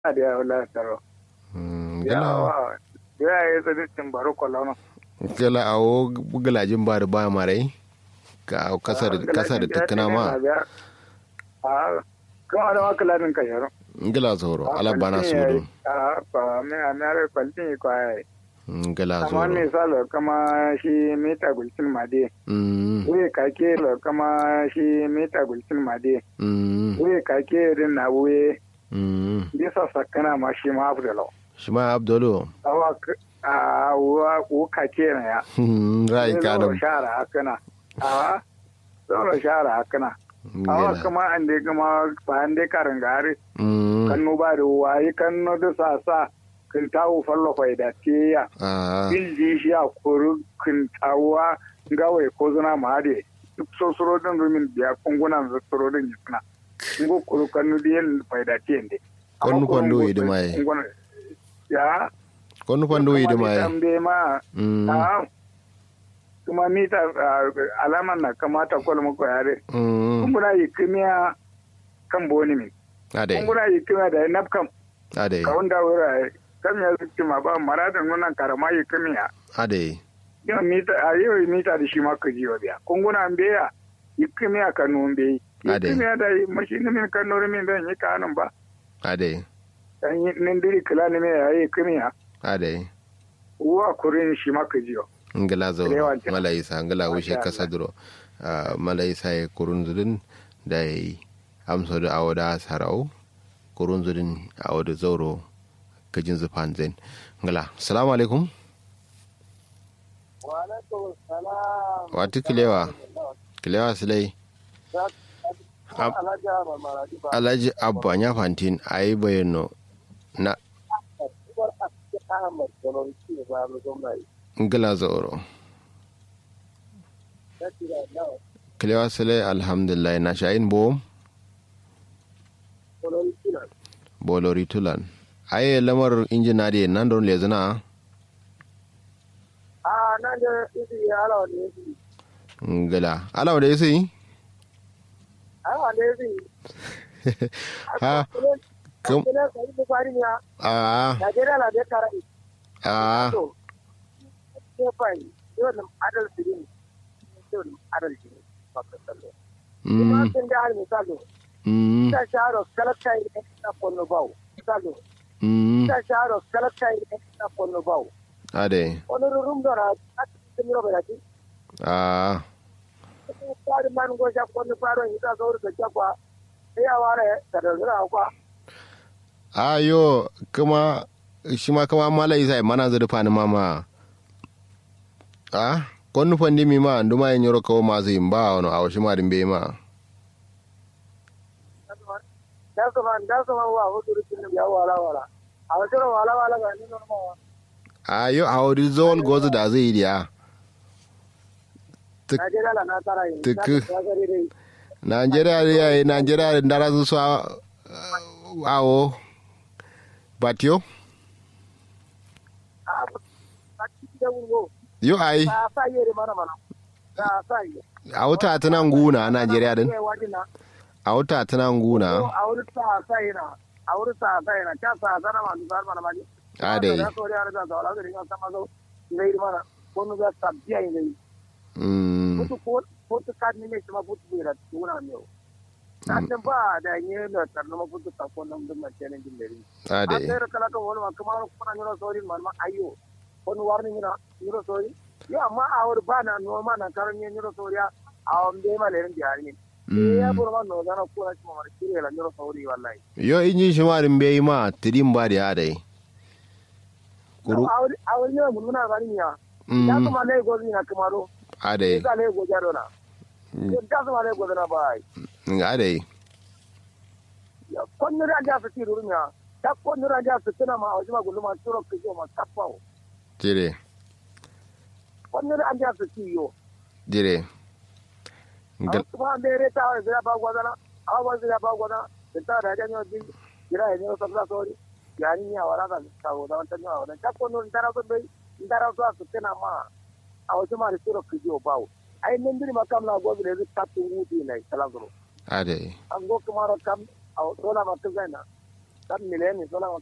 da ya wala taro ya gala wa ya yi tsaditin baro kwallo gala awo galajin ba da ba marai ka kasa da kasa da tattana ma a kuma da maka ladin ka yaro gala zoro ala bana su do a ba me a me are kwaltin ko ai gala amma zoro ne salo kama shi meta gulcin made mm we kake lo kama shi meta gulcin made mm we kake din na we mm bisa sakana ma shi ma abdalo shi ma abdolo awa a wa ko kake na ya rai ka da Zoro shara hakana a zoro shara hakana awa gala kama an dai kama ba an dai karin gari mm kannu ba da wayi kannu da sa sa kin tawo fallo fai da tiya ah bil ji shi a kuru kin tawa gawai ko zuna ma de duk so suro din rumin biya kungunan da suro din yuna ngo kuru kannu da yin fai da tiyan de Kannu kwando yi da mai. ya konu kwando yi da mai tambe ma mm a kuma mita ah, alaman na kamata kwalma ko yare mm kumbura yi kimiya kan boni min ade kumbura yi kimiya da nafkam ade ka wanda wura kam ya zuci ma ba maradin nunan karama yi kimiya ade yau mita a yau yi mita da shi ma ka jiwa biya kunguna an beya yi kimiya ka nun beyi yi Ade. kimiya da yi mashini min kan nuri min zan yi kanun ba ade dan yi nindiri kila ni mai yayi kimiya ade uwa kurin shi ma ka jiwa ngala zo Rewa ta. mala isa ngala wishe Masha kasa duro Ah, mala isa ya kurun zudin da yi amsa da awo da sarau kurun zudin awo da zauro kajin zufan zain ngala salamu alaikum wa alaikum salam wati kilewa kilewa silai Ab- alhaji abba ya fantin a yi bayano na ngala zauro kilewa silai alhamdulillah na sha'in bo bolori tulan aye lamar injina da nan don lezina a nan da isi ya ala wani isi ngala ala da yasi a wani isi ha kam kuma ka yi bukari ya a Najeriya na da kara a to ke fai yau da adal sirin yau da adal sirin ba ka sallo kuma mm sun da hal misalo mm ta sharo kalaka yi na kono bawo misalo mm ta sharo kalaka yi na kono bawo ade wani rurum da na a cikin yau da ti a kwari man goja kono faro yi ta zaur da jakwa sai ya ware da da zura kwa ayo kuma shi ma kama mala isa mana zurfa ni mama a konnu fandi mi ma nduma yin yoro kawo masu yin ba wani a wasu ma dimbe ma da su man da su man wa hudu rikin ya wala wala a wasu wala wala ga ni normal ayo a wuri zol gozu da zai yi diya Tuk- Najeriya la na tara yi. Tuku. Na gari dai. Nigeria ya yi Nigeria da ndara su sa awo batio A a cikin da wuro. yo ai Ba sa yi da mana mana. Ba sa yi. a wuta ta nan guna a Nigeria din Kai wajen na. a wuta ta nan Ko guna A wurin sa sa yi na. A wurin sa sa yi na. Can sa sa na ma dusar mana maji. a dai Da so da da da wala da ringa sama zo. Zai mana. Ko nu ga sabbiya yi ne. mm Mutu ko ko ta kad ne mai kuma mutu bai da tuna ne. Kan ba da yi da tarno ma mutu ta ko nan dun mace ne din dare. a dai asere kala ka wani ma kamar kuna nyoro sori man ma ayo wani warni nyira nyoro sori yo amma a wuri ba na no ma na karan nye nyoro sori a a on de ma lerin di hari ni ya buru ma no dana kuna ci ma kire la nyoro sori wallahi yo inji shi ma din bai ma tidin ba da ya dai kuru a wuri a wuri ne mun na gani ya ya mm kuma le gozi na kamaro a dai ya le gozi ado na ya kuma le gozi na bai a dai ya konnu ran ja su ti ruru ya ta konnu ran ja su tana ma a wajen ma gulu ma turo ke ma tapawo jire konnu ran ja su ti yo jire Ngal- kuma mere ta wa zira ba gwadana awa ba zira ba gwadana da ta da janyo din jira ya nyo sabla sori ya ni ya wala ka ta go da wata nyo wala ta ko non dara ko bai dara so su tena ma a wasu ma da suro ki jo bawo ai nan diri makam na go le ta tu wuti ne kala go a dai an go kuma ro kam a dola ma ta zaina kan miliyan ni sola